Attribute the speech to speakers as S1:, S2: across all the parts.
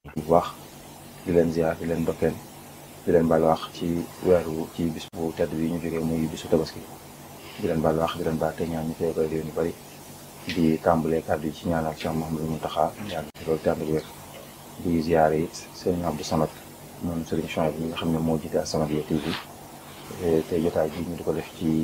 S1: bu baax di leen ziar di leen ndokkeel di leen baal wax ci weeru ci bis bu tedd bi ñu jógee muy bisu tabaski di leen baal wax di leen baal te ñaan ñu fee koy réew ñu bari di tàmbalee kàddu yi ci ñaanal Cheikh Mouhamadou Mountakha yàlla ci loolu tàmbali wér di ziar it Serigne Abdou Samad moom Serigne Chouaib bi nga xam ne moo jiite As-Samadiyya TV te jotaay bi ñu di ko def ci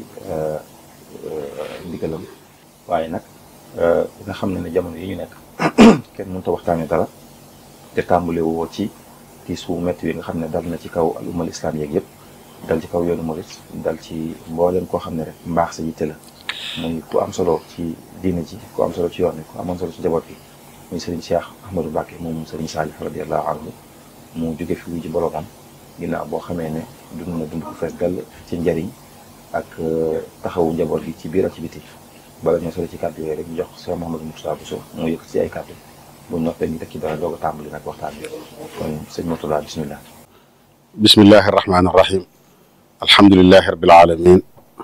S1: ndigalam waaye nag nga xam ne ne jamono yi ñu nekk kenn mënut a waxtaanee dara te tàmbale woo ci tiis wu métti wi nga xam ne dal na ci kaw al ummal islam yeeg yëpp dal ci kaw yoonu murit dal ci mbooleem koo xam ne rek mbaax sa yitte la muy ku am solo ci diine ji ku am solo ci yoon wi ku amoon solo ci jaboot bi muy Serigne Cheikh Ahmadou Mbacké moom Serigne Salih radiyallahu anhu mu jóge fi wuji boroomam ginnaaw boo xamee ne dund na dund ko fees dal ci njariñ ak taxawu njaboot gi ci biir ak ci biti bala ñoo solo ci kàddu yooyu rek ñu jox Cheikh Mouhamadou Moustapha Bousso mu yëkk ci ay kàddu bu noppee ñu teg ci dara doog a tàmbali nag waxtaan bi kon sëñ Mourtada bismillah
S2: bismillahi arrahmani irrahim alhamdulilahi rabil alamin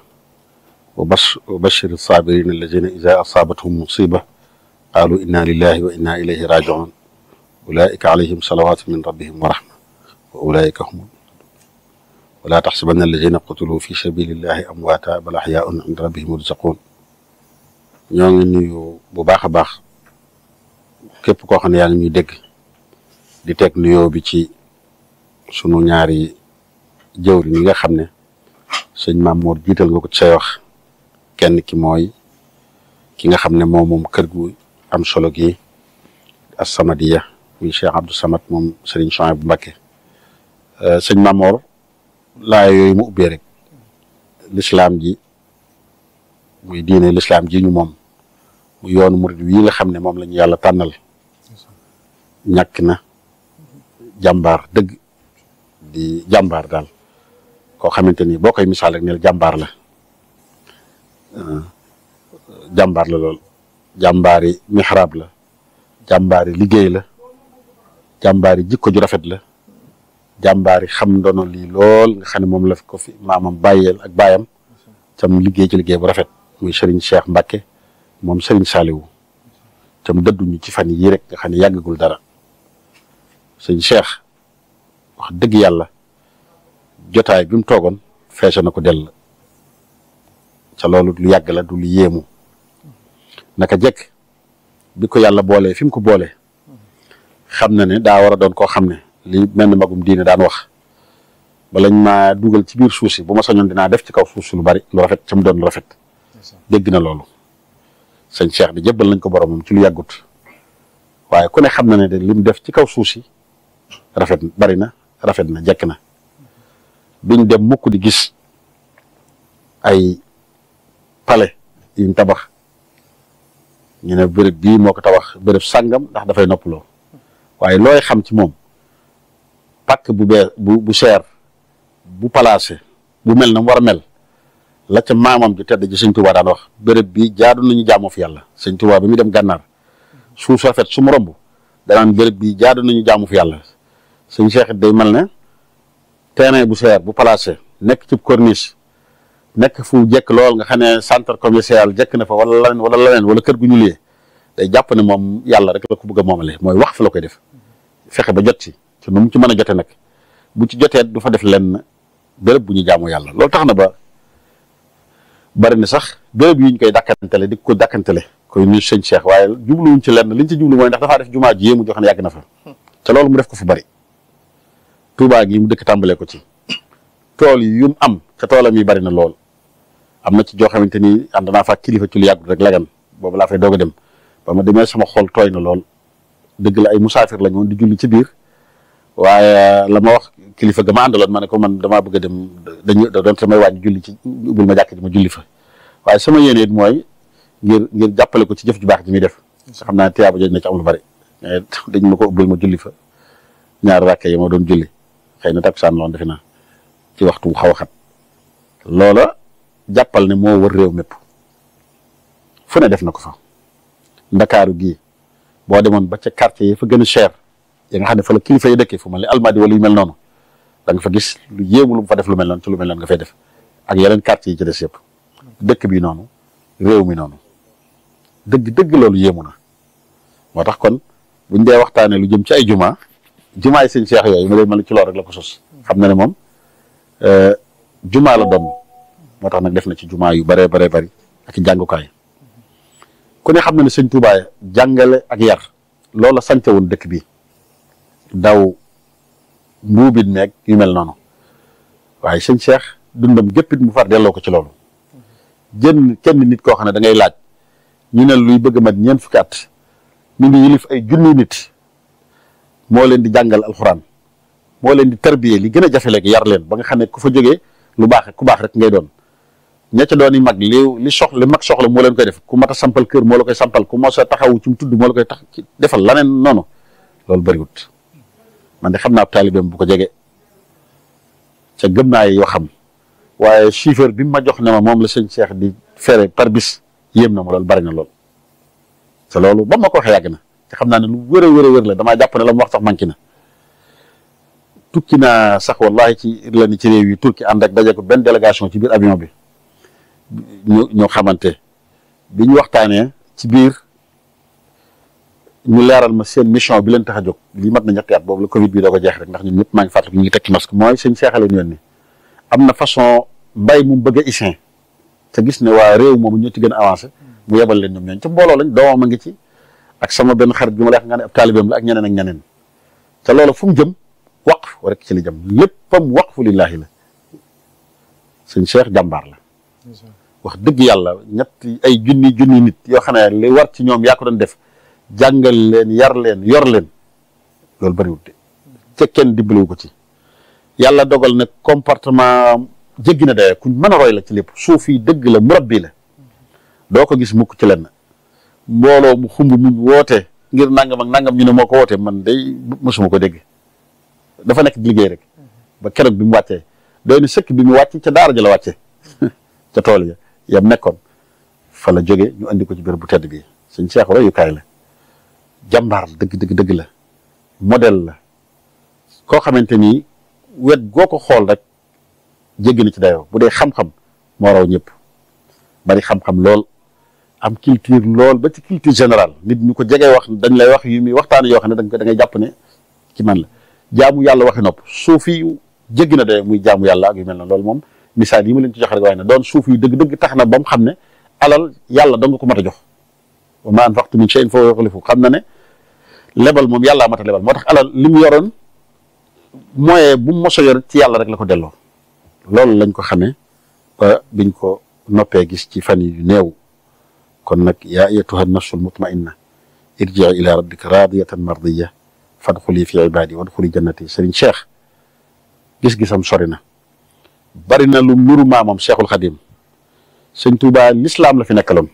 S2: wa bas wa bashir sabirin alladina ida asaabathum musiba qaalu inna lillahi wa inna ilayhi rajiun ulaika alayhim salawatu min rabbihim wa rahma wa ulaika hum wala taxsabanna alladina qutilu fi sabilillahi amwaata bal axyaun inda rabbihim yurzaqun ñoo ngi nuyu bu baax a baax képp koo xam ne yaa ngi ñuy dégg di teg nuyoo bi ci sunu ñaari jëwri ñi nga xam ne sëñ Mamour jiital nga ko ci say wax kenn ki mooy ki nga xam ne moom moom kër gu am solo gi As-Samadiyya muy Cheikh Abdou Samad moom Serigne Chouaib bu Mbacké sëñ Mamour laa yooyu mu ubbee rek lislaam ji muy diine lislaam ji ñu moom mu yoonu murid wii nga xam ne moom la ñu yàlla tànnal ñàkk na jàmbaar dëgg di jàmbaar daal koo xamante ni boo koy misaal rek ne jàmbaar la jàmbaar la lool jàmbaari mixraab la jàmbaari liggéey la jàmbaari jikko ju rafet la jàmbaari xam ndono lii lool nga xam ne moom la ko fi maamam bàyyeel ak baayam tam liggéey ci liggéey bu rafet muy Serigne Cheikh Mbacké moom Serigne Saliou tam dëdduñu ci fan yii rek nga xam ne yàggagul dara sëñ Cheikh wax dëgg yàlla jotaay bi mu toogoon feese na ko dell ca loolu lu yàgg la du lu yéemu naka jekk bi ko yàlla boolee fi mu ko boolee xam na ne daa war a doon koo xam ne li mel ni magum diine daan wax balañ maa dugal ci biir suuf si bu ma sañoon dinaa def ci kaw suuf si lu bari lu rafet ca mu doon lu rafet dégg na loolu sëñ Cheikh bi jébbal nañ ko boromam ci lu yàggut waaye ku ne xam na ne de li mu def ci kaw suuf si rafet bari na rafet na jekk na duñ dem mukk di gis ay palais yuñ tabax ñu ne béréb bii moo ko tabax béréb sàngam ndax dafay noppaloo waaye looy xam ci moom pàkk bu bee bu bu cher bu placé bu mel na mu war a mel la ca maamam ju tedd ji sëñ Tuubaa daan wax béréb bii jaadu nañu jaamoo fi yàlla sëñ Tuubaa bi muy dem gànnaar suuf su rafet su mu romb danaan béréb bii jaadu nañu jaamu fi yàlla sëñ Cheikh it day mel ne terrain bu seer bu placé nekk ci corniche nekk fu jekk lool nga xam ne centre commercial jekk na fa wala leneen wala leneen wala kër gu ñu liyee day jàpp ne moom yàlla rek la ko bëgg a moomale mooy wax fa la koy def fexe ba jot ci te nu mu ci mën a jote nag bu ci jotee du fa def lenn béréb bu ñu jaamoo yàlla loolu tax na ba bari na sax béréb yi ñu koy dàkkantele di ko dàkkantele koy nuyu sëñ Cheikh waaye jubluwuñ ci lenn liñ ci jublu mooy ndax dafaa def jumaa ji yéemu joo xam ne yàgg na fa te loolu mu def ko fu bari Touba gi mu dëkk tàmbalee ko ci tool yi yu mu am te toolam yi bari na lool am na ci joo xamante ni ànd naa fa kilifa ci lu yàggut rek lagan boobu laa fay doog a dem ba ma demee sama xol tooy na lool dëgg la ay musaafir la ñoon di julli ci biir waaye la ma wax kilifa ga ma àndaloon ma ne ko man damaa bëgg a dem dañu doon samay wàññi julli ci ubbil ma jàkk ji ma julli fa waaye sama yéene it mooy ngir ngir jàppale ko ci jëf ju baax ji muy def xam naa tiyaaba jooju na ci am lu bari dañ ma ko ubbil ma julli fa ñaar ràkke yi ma doon julli xëy na takkusaan loon defe naa ci waxtu xaw a xat loola jàppal ne moo wër réew mépp fu ne def na ko fa ndakaaru gii boo demoon ba ca quartier yi fa gën a cher ya nga xam ne fa la kilifa yi dëkkee fu mel ni almadi wala yu mel noonu da nga fa gis lu yéemu lu mu fa def lu mel noonu ci lu mel noonu nga fay def ak yeneen quartier yi ci des yëpp dëkk bi noonu réew mi noonu dëgg dëgg loolu yéemu na moo tax kon buñ dee waxtaanee lu jëm ci ay juma jumaay sëñ Cheikh yooyu ma lay mel ci loolu rek la ko sos xam na ne moom jumaa la doon moo tax nag def na ci jumaa yu baree baree bari ak jàngukaay ku ne xam na ne sëñ Touba jàngale ak yar loola sante woon dëkk bi daw mbuubit meeg yu mel noonu waaye sëñ Cheikh dundam géppit mu far delloo ko ci loolu jën kenn nit koo xam ne da ngay laaj ñu ne luy bëgg mat ñeent fukki at ñu ngi yilif ay junni nit moo leen di jàngal alxuraan moo leen di tarbiyee li gën a jafe léegi yar leen ba nga xam ne ku fa jógee lu baax ku baax rek ngay doon ña ca doon yi mag li li soxla li mag soxla moo leen koy def ku mat a sampal kër moo la koy sampal ku mos a taxawu ci mu tudd moo la koy tax defal laneen noonu loolu bëriwut man de xam naa taalibeem bu ko jege ca gëm naa yoo xam waaye chiffre bi mu ma jox ne ma moom la sëñ Cheikh di fere par bis yéem na ma loolu bari na lool te loolu ba ma ko waxee yàgg na te xam naa ne lu wër a wër a wër la damaa jàpp ne la mu wax sax manqué na tukki naa sax wallahi ci la ni ci réew yi turki ànd ak daje ko benn délégation ci biir avion bi ñu ñoo xamante bi ñu waxtaanee ci biir ñu leeral ma seen mission bi leen tax a jóg lii mat na ñetti at boobu la Covid bi doo ko jeex rek ndax ñun ñëpp maa ngi fàttaliku ñu ngi tekki masque mooy sëñ Cheikh leen yoon ni am na façon mbay mu bëgg a isin te gis ne waa réew moomu ñoo ci gën a avancé mu yebal leen ñoom ñooñu ca mbooloo lañ doomam a ngi ci ak sama benn xarit bi ma lay wax nga ne ab taalibeem la ak ñeneen ak ñeneen te loolu fu mu jëm waqf rek ci li jëm léppam waqfu lillaahi la sëñ Cheikh jàmbaar la wax dëgg yàlla ñetti ay junni junni nit yoo xam ne li war ci ñoom yaa ko doon def jàngal leen yar leen yor leen loolu bëriwul de ca kenn dimbaliwu ko ci yàlla dogal ne comportement jéggi na daye kuñ mën a roy la ci lépp suuf yi dëgg la murabbi la doo ko gis mukk ci lenn mbooloo mu xumb mu woote ngir nangam ak nangam ñu ne moo ko wootee man day mosuma ko dégg dafa nekk di liggéey rek ba keroog bi mu wàccee doy na sëkk bi mu wàcc ca daara ja la wàcce ca tool ya yam nekkoon fa la jóge ñu andi ko ci béréb bu tedd bi suñ Cheikh royukaay la jàmbaar dëgg dëgg dëgg la modèle la koo xamante ni wet goo ko xool rek jéggi na ci dayoo bu dee xam-xam moo raw ñëpp bari xam-xam lool am culture lool ba ci culture générale nit ñu ko jegee wax dañ lay wax yu muy waxtaan yoo xam ne da nga da ngay jàpp ne ci man la jaamu yàlla waxi nopp suuf yi jéggi na dayoo muy jaamu yàlla ak yu mel na loolu moom misaal yi ma leen ci jox rek waaye ne doon suuf yu dëgg-dëgg tax na ba mu xam ne alal yàlla dong ko mat a jox wa ma anfaqtum min shay'in fa huwa yukhlifu xam na ne lebal moom yàllaa mat a lebal moo tax alal li mu yoroon moyen bu mu mos a yor ci yàlla rek la ko delloo loolu lañ ko xamee ba biñ ko noppee gis ci fan yu néew kon nag yaa ayyatuha nafsul mutmainna irji'i ila rabbika radiyatan mardiya fadxuli fi ibadi wadxuli jannati sëriñ Cheikh gis-gisam sori na bari na lu nuru maamam Cheikhul Xadim sëñ Tuubaa lislaam la fi nekkaloon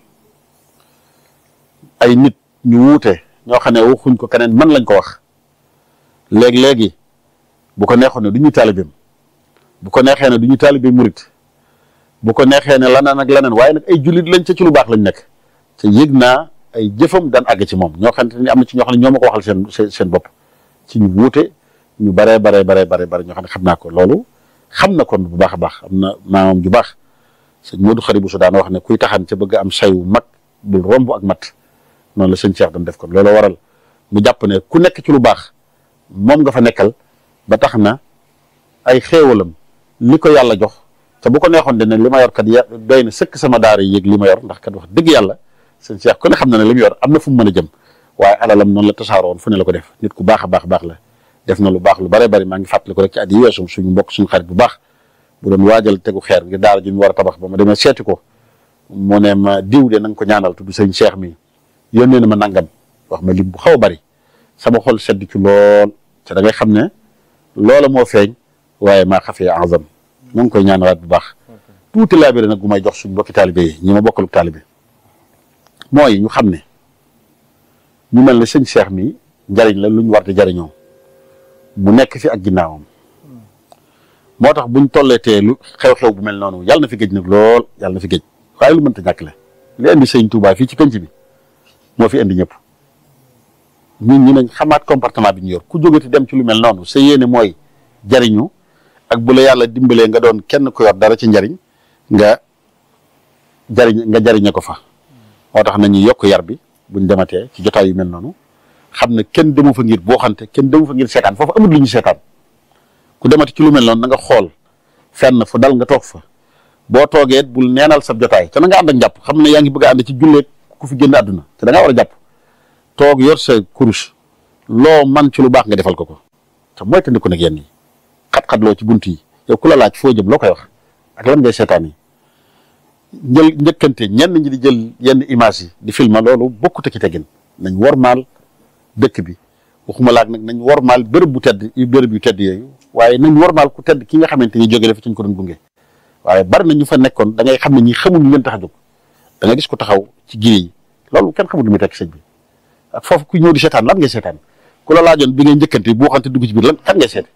S2: ay nit ñu wuute ñoo xam ne waxuñ ko keneen man lañ ko wax léegi-léegi bu ko neexoon ne du ñu taalibeem bu ko neexee ne du ñu taalibe murit bu ko neexee ne laneen ak laneen waaye nag ay jullit lañ ca ci lu baax lañ nekk te yëg naa ay jëfam daan àgg ci moom ñoo xamante ni am na ci ñoo xam ne ñoo ma ko waxal seen seen seen bopp ci ñu wuute ñu baree baree baree baree bare ñoo xam ne xam naa ko loolu xam na kon bu baax a baax am na maamam ju baax sëñ Modou Xari bu su daan wax ne kuy taxan ca bëgg am sayu mag bul romb ak mat noonu la sëñ Cheikh doon def kon loolu waral mu jàpp ne ku nekk ci lu baax moom nga fa nekkal ba tax na ay xéewalam li ko yàlla jox te bu ko neexoon de ne li ma yor kat ya doy na sëkk sama daara yéeg li ma yor ndax kat wax dëgg yàlla sëñ Cheikh ku ne xam na ne li mu yor am na fu mu mën a jëm waaye alalam noonu la tasaaroon fu ne la ko def nit ku baax a baax baax la def na lu baax lu bare bari maa ngi fàttali ko rek ci at yi weesu suñu mbokk suñu xarit bu baax bu doon waajal tegu xeer ngir daara ji ñu war a tabax ba ma demee seeti ko mu ne ma diw de na nga ko ñaanal tudd sëñ Cheikh mi yónnee na ma nangam wax ma lim bu xaw a bari sama xol sedd ci lool te da ngay xam ne loola moo feeñ waaye maa xafee azam mu ngi koy ñaanalaat bu baax tuuti laabire nag gu may jox suñu mbokki taalibe yi ñi ma bokkalu taalibe mooy ñu xam ne ñu mel ne sëñ Cheikh mi njariñ la lu ñu war di jariñoo mu nekk fi ak ginnaawam moo tax buñ tolleetee lu xew-xew bu mel noonu yàlla na fi géej nag lool yàlla na fi géej waaye lu mënta ñàkk la li indi sëñ Touba fii ci penc bi moo fi indi ñëpp ñun ñu nañ xamaat comportement bi ñu yor ku jógati dem ci lu mel noonu sa yéene mooy jariñu ak bu la yàlla dimbalee nga doon kenn ku yor dara ci njariñ nga jariñ nga jariñe ko fa moo tax nañu yokk yar bi buñ dematee ci jotaay yu mel noonu xam ne kenn demu fa ngir boo xante kenn demu fa ngir seetaan foofu amul lu ñu seetaan ku demati ci lu mel noonu na nga xool fenn fu dal nga toog fa boo toogee bul neenal sa jotaay te na nga ànd ak njàpp xam ne yaa ngi bëgg a ànd ci julleeg ku fi génn àdduna te da ngaa war a jàpp toog yor sa kurus loo man ci lu baax nga defal ko ko te mooy tandi ko nag yenn yi xat-xat loo ci bunt yi yow ku la laaj foo jëm loo koy wax ak lan ngay seetaan yi njël njëkkante ñenn ñi di jël yenn image yi di filma loolu bokkute ci tegin nañ wormaal dëkk bi waxuma laak nag nañ wormaal bërëb bu tedd bërëb yu tedd yooyu waaye nañ wormaal ku tedd ki nga xamante ni jóge dafa ci ñu ko doon gunge waaye bari na ñu fa nekkoon da ngay xam ne ñi xamul lu leen tax a jóg da nga gis ko taxaw ci giri yi loolu kenn xamul lu muy tekk sëñ bi ak foofu ku ñëw di seetaan lan ngay seetaan ku la laajoon bi ngay njëkkante boo xamante dugg ci biir lan kan ngay seet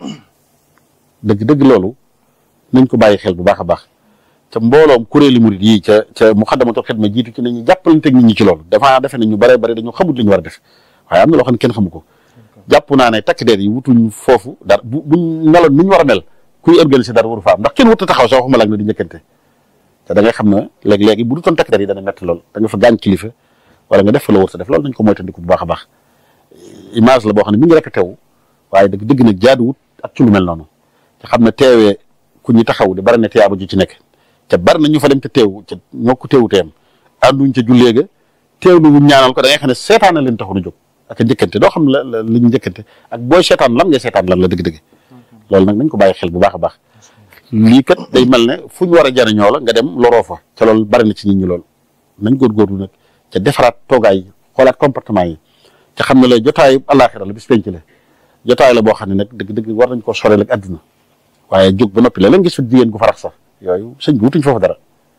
S2: dëgg dëgg loolu nañ ko bàyyi xel bu baax a baax ca mbooloom kuréeli murid yi ca ca Muxaddamatul Xidma jiitu ci nañu jàppalanteeg nit ñi ci loolu dafa defe ne ñu bare bare dañoo xamul li ñu war a def waaye am na loo xam ne kenn xamu ko jàpp naa ne takk der yi wutuñ foofu dara bu buñ meloon ni ñu war a mel kuy organiser dara waru fa am ndax kenn wut a taxaw sax waxuma laag na di njëkkante te da ngay xam ne léegi-léegi bu dutoon takk der yi dana metti lool da nga fa gaañ kilifa wala nga def fa la wër sa def loolu nañ ko moytandiku bu baax a baax image la boo xam ne mi ngi rek teew waaye dëgg dëgg nag jaaduwut ak ci lu mel noonu te xam ne teewee ku ñu taxaw di bari na tiyaaba ju ci nekk te bari na ñu fa dem te teew te ñoo ko teewu teem ànduñ ca jullee ga teewlu wuñ ñaanal ko da ngay xam ne seetaan na leen taxu nu jóg ak a njëkkante doo xam la la li ñu njëkkante ak booy seetaan lan ngay seetaan lan la dëgg-dëgg loolu nag nañ ko bàyyi xel bu baax a baax lii kat day mel ne fu ñu war a jariñoo la nga dem loroo fa ca loolu bari na ci nit ñi lool nañ góorgóorlu nag ca defaraat toogaay yi xoolaat comportement yi ca xam ne lay jotaayu àllaaxira la bis penc la jotaay la boo xam ne nag dëgg-dëgg war nañ koo soreel ak àdduna waaye jóg ba noppi la leen gis fa jigéen gu farax sax yooyu sëñ bi wutuñ foofu dara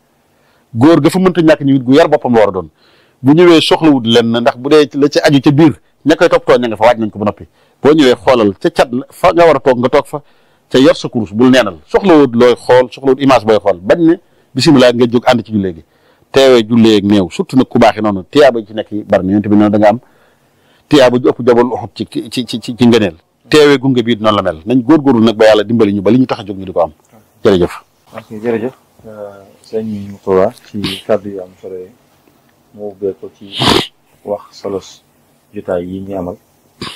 S2: góor ga fa mënta ñàkk ñu it gu yar boppam la war a doon bu ñëwee soxlawut leen ndax bu dee la ca aju ca biir ña koy toppatoo ña nga fa waaj nañ ko ba noppi boo ñëwee xoolal ca cat fa nga war a toog nga toog fa ca yor sa kurus bul neenal soxlawut looy xool soxlawut image booy xool bañ ne bisimilah nga jóg ànd ci jullee gi teewee jullee ak néew surtout nag ku baaxee noonu tiyaaba ci nekk yi bari na yonent bi noonu da nga am tiyaaba ju ëpp jabal uxut ci ci ci ci ci ngëneel teewee gunge bii noonu la mel nañ góorgóorlu nag ba yàlla dimbali ñu ba li ñu tax a jóg ñu di ko am jërëjëf
S1: ok jërëjëf sëñ Moustapha ci kàddu yu am solo yi mu ubbee ko ci wax solos jotaay yi ñu amal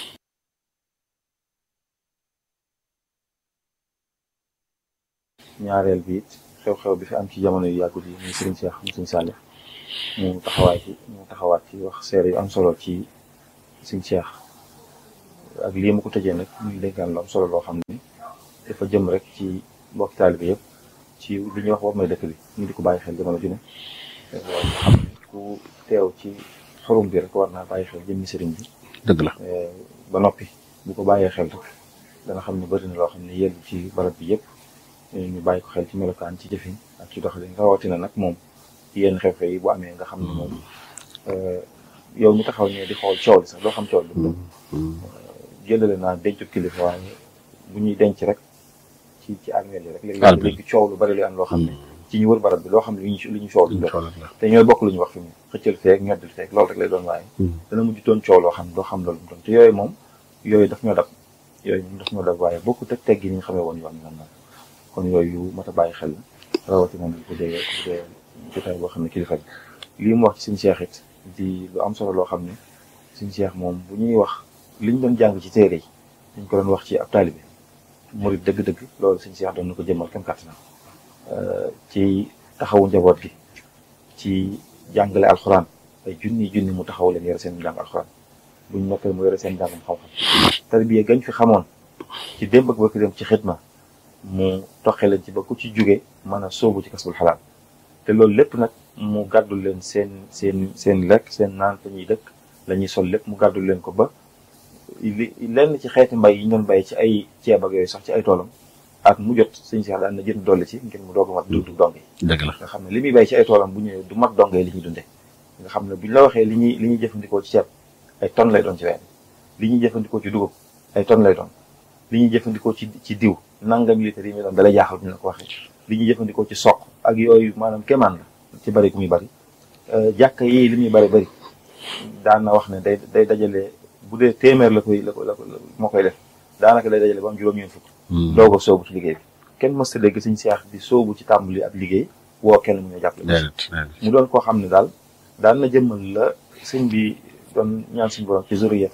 S1: ñaareel bi it xew-xew bi fi am ci jamono yu yàggut yi muy Sëriñ Cheikh mu Sëriñ Saliou mu taxawaay ci mu taxawaat ci wax seere yu am solo ci Sëriñ Cheikh ak lii mu ko tëjee nag muy dénkaan lu am solo loo xam ne dafa jëm rek ci mbokki taalibe yëpp ci li ñuy wax war may dëkk bi ñu di ko bàyyi xel jamono ju ne nga xam ne ku teew ci xorum bi rek war naa bàyyi xel jëmmi sëriñ bi
S2: dëgg la
S1: ba noppi bu ko bàyyee xel rek dana xam ne bëri na loo xam ne yellu ci barab bi yëpp ñu bàyyi ko xel ci melokaan ci jëfin ak ci doxalin rawatina nag moom yenn xew-xew yi bu amee nga xam ne moom yow mi taxaw ne di xool coow li sax doo xam coow li mu jëlale naa dencu kilifa waaye bu ñuy denc rek ci ci armeel yi rek léegi léegi coow lu bari lu am loo xam ne ci ñu wër barab bi loo xam ne li ñu li ñu coow lu te ñooy bokk lu ñu wax fi mu xëccal feek ñoddil feek loolu rek lay doon waaye dana mujj doon coow loo xam ne doo xam loolu mu doon te yooyu moom yooyu daf ñoo dab yooyu moom daf ñoo dab waaye bokku teg teg gi ni ñu xamee woon yoon nan nag kon yooyu mat a bàyyi xel rawatina bu ko dee bu dee jotaay boo xam ne kilifa bi lii mu wax ci suñu Cheikh it di lu am solo loo xam ne suñu Cheikh moom bu ñuy wax li ñu doon jàng ci téere yi dañ ko doon wax ci ab taalibe murid dëgg-dëgg loolu suñu Cheikh doon na ko jëmmal kam kàttanam ci taxawu njaboot gi ci jàngale alxuraan ay junni junni mu taxaw leen yore seen jàng alxuraan buñ noppee mu yore seen jàngam xam-xam tarbiya gañ fi xamoon ci démb ak bëkk dem ci xidma mu toxe leen ci ba ku ci jóge mën a soobu ci kasbul xalaal te loolu lépp nag mu gàddul leen seen seen seen lekk seen naan fa ñuy dëkk la ñuy sol lépp mu gàddul leen ko ba li lenn ci xeeti mbay yi ñu doon bay ci ay ceeb ak yooyu sax ci ay toolam ak mu jot sëñ Cheikh daan na jënd dolli ci ngir mu doog a mat dundu dong yi
S2: dëgg la
S1: nga xam ne li muy bay ci ay toolam bu ñëwee du mat dong yi li ñuy dundee nga xam ne buñ la waxee li ñuy li ñuy jëfandikoo ci ceeb ay tonnes lay doon ci weer li ñuy jëfandikoo ci dugub ay tonnes lay doon li ñuy jëfandikoo ci ci diw nangam litre yi muy doon dalay jaaxal bu ñu la ko waxee li ñuy jëfandikoo ci soq ak yooyu maanaam kéemaan la ci bari gu muy bari jàkka yi li muy bari bari daan na wax ne day day dajale bu dee téeméer la koy la ko la ko moo koy def daanaka day dajale ba am juróom-ñeent fukk doog a soobu ci liggéey bi kenn mës ta dégg suñ seex di soobu ci tàmbali ab liggéey woo kenn mu ñu jàppale mu doon koo xam ne daal daan na jëmmal la sëñ bi doon ñaan suñu borom ci zuriyatam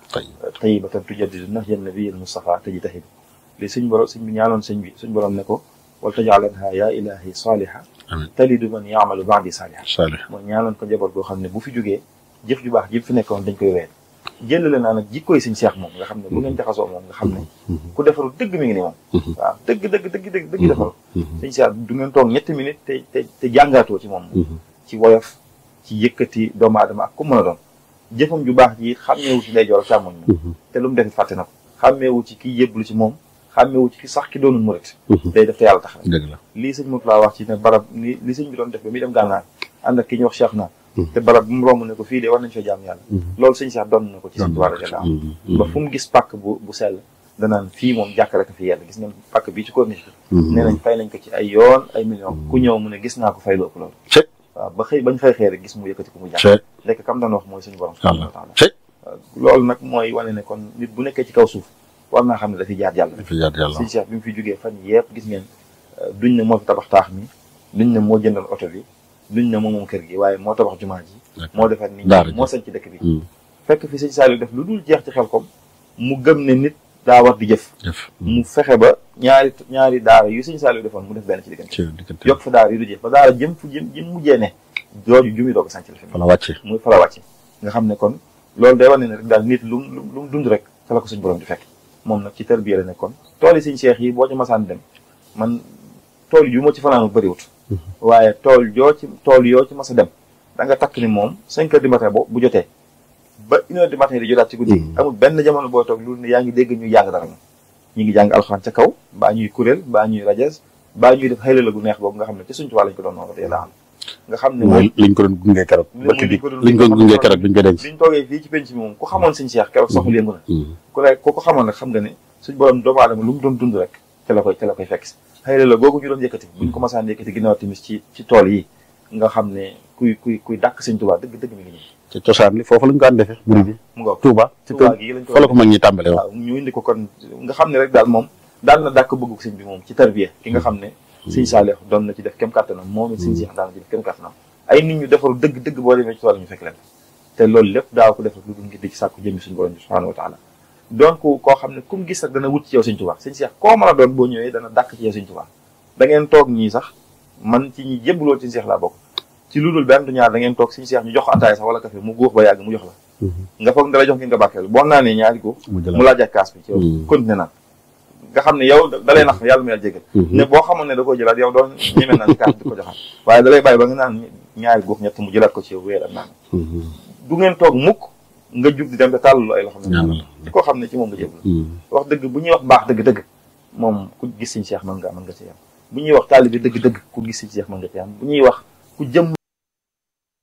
S1: tayyibatan tujaddidu nahja nabiyil Mustafa tajtahid li suñ borom suñ bi ñaanoon sëñ bi suñ borom ne ko wal tajaalanha yaa ilahi saaliha
S2: amiin
S1: talidu man yaamalu baadi saaliha
S2: saalih
S1: mooy ñaanoon ko njaboot goo xam ne bu fi jógee jëf ju baax ji fi nekkoon dañ koy ween jëlale naa nag jikkooy suñ seex moom nga xam ne bu ngeen jaxasoo moom nga xam ne ku defaru dëgg mi ngi ni moom waaw dëgg dëgg dëgg dëgg dëgg defaru suñ seex du ngeen toog ñetti minutes te te te jàngaatoo ci moom ci woyof ci yëkkati doomu aadama ak ku mën a doon jëfam ju baax ji xàmmeewu ci ndeyjoor ak càmmoñ moom te lu mu defit fàtte na ko xàmmeewu ci ki yëblu ci moom xàmmeewu ci ki sax ki doonul murit day def te yàlla tax rek
S2: dëgg la
S1: lii sëñ Moussa wax ci ne barab li li sëñ bi doon def ba muy dem gànnaar ànd ak ki ñuy wax Cheikh naa te barab bu mu romb ne ko fii de war nañ fa jaam yàlla loolu sëñ Cheikh doon na ko ci sëñ Tuubaa radiyallaahu anhu ba fu mu gis pàkk bu bu sell danaan fii moom jàkk rek a fi yàlla gis ngeen pàkk bii ci corniche bi nee nañ fay nañ ko ci ay yoon ay millions ku ñëw mu ne gis naa ko fay lu ëpp loolu
S2: cëy
S1: waaw ba xëy bañ xëy xëy rek gis mu yëkkati ko mu jàkk
S2: cëy
S1: lekk kam doon wax mooy suñu borom subhaanahu wa taala
S2: cëy
S1: loolu nag mooy wane ne kon nit bu nekkee ci kaw suuf war naa xam ne dafiy jaar yàlla
S2: dafa yaat yàlla
S1: sëñ Cheikh bi mu fi jógee fan yëpp gis ngeen duñ ne moo fi tabax taax mi duñ ne moo jëndal oto bi duñ ne moo moom kër gi waaye moo tabax jumaa ji moo defar nit
S2: daara
S1: ñi
S2: ji.
S1: moo sañ ci dëkk bi fekk fi sëñ Saliou def lu dul jeex ci xel kom mu gëm ne nit daa war di jëf
S2: def
S1: mu fexe ba ñaari ñaari daara yu sëñ Saliou defoon mu def benn ci diggante
S2: ci diggante
S1: yokk fa daara yu du jeex ba daara jëm fu jëm jëm mujjee ne jooju jumi doog a sànc la fi
S2: fa la wàcce
S1: muy fala wàcce nga xam ne kon loolu day wane ne rek daal nit lu mu lu mu dund rek fa la ko suñ borom di fekk moom nag ci tarbiya la nekkoon tool yi suñ seex yi boo ci masaan dem man tool yu ma ci fanaanu bëriwut waaye tool yoo ci tool yoo ci mas a dem da nga takk ni moom cinq heures du matin bo bu jotee ba une heure du matin di jotaat ci guddi gi amul benn jamono boo toog lu ne yaa ngi dégg ñuy jàng dara ñu ngi jàng alxuraan ca kaw baa ñuy kuréel baa ñuy rajas baa ñuy def xëyla la gu neex boobu nga xam ne ci suñ tubaab lañ ko doon noonu te yàlla am nga xam ne moom
S2: mooy liñ ko doon gungee keroog
S1: li
S2: bëkk bi
S1: liñ ko doon
S2: liñ ko gungee keroog biñ ko denc
S1: biñ toogee fii ci penc mi moom ku xamoon suñ seex keroog soxul yëngu na ku lay ku ko xamoon nag xam nga ne suñ borom doomu aadama lu mu doon dund rek te la koy te la koy fekk si xëy la googu ñu doon yëkkati buñ ko masaan yëkkati ginnaaw timis ci ci tool yi nga xam ne kuy kuy kuy dàkk sëñ Tuubaa dëgg dëgg mi ngi nii
S2: ci cosaan li foofu lañ ko daan defee murid bi
S1: mu nga
S2: Touba ci
S1: Touba
S2: kër
S1: gi lañ ko
S2: fa la ko mag ñi tàmbalee wax
S1: waaw ñu indi ko kon nga xam ne rek daal moom daal na dàkk bëggu sëñ bi moom ci tarbiya ki nga xam ne sëñ Saalix doon na ci def kem kàttanam moom it sëñ Seex daan na ci def kem kàttanam ay nit ñu defaru dëgg dëgg boo demee ci tool ñu fekk leen te loolu lépp daaw ko defal lu dul ngir di ci sàkku jëmmi suñu borom bi subhaanahu wa taala donc koo xam ne kum gis rek dana wut ci yow sëñ Tuubaa sëñ Seex koo mën a doon boo ñëwee dana dàkk ci yow sëñ Tuubaa da ngeen toog ñii sax man ci ñi jébbaloo ci sëñ Seex laa bokk ci lu dul benn du ñaar da ngeen toog sëñ Seex ñu jox ko ataay sax wala café mu góox ba yàgg mu jox la nga foog dala jox ngeen nga bàkkeel boo naanee ñaari góox
S2: mu
S1: mu
S2: jëlaat
S1: laaj ak kaas bi ci yow continué naan nga xam ne yow da lay nax yàlla mu yàlla jégal ne boo xamoon ne da koo jëlaat yow doon ñemee naan kaas di ko joxaat waaye da lay bàyyi ba nga naan ñaari góox ñett mu jëlaat ko ci yow weer ak naan du ngeen toog mukk nga jug di dem te tàllalu ay loxo ne
S2: ñaanal
S1: ci koo xam ne ci moom nga jébal wax dëgg bu ñuy wax baax dëgg-dëgg moom ku gis sëñ Seex mën nga mën nga ci yam bu ñuy wax taalibe dëgg-dëgg ku gis sëñ Seex mën nga ci yam bu ñuy wax ku jëm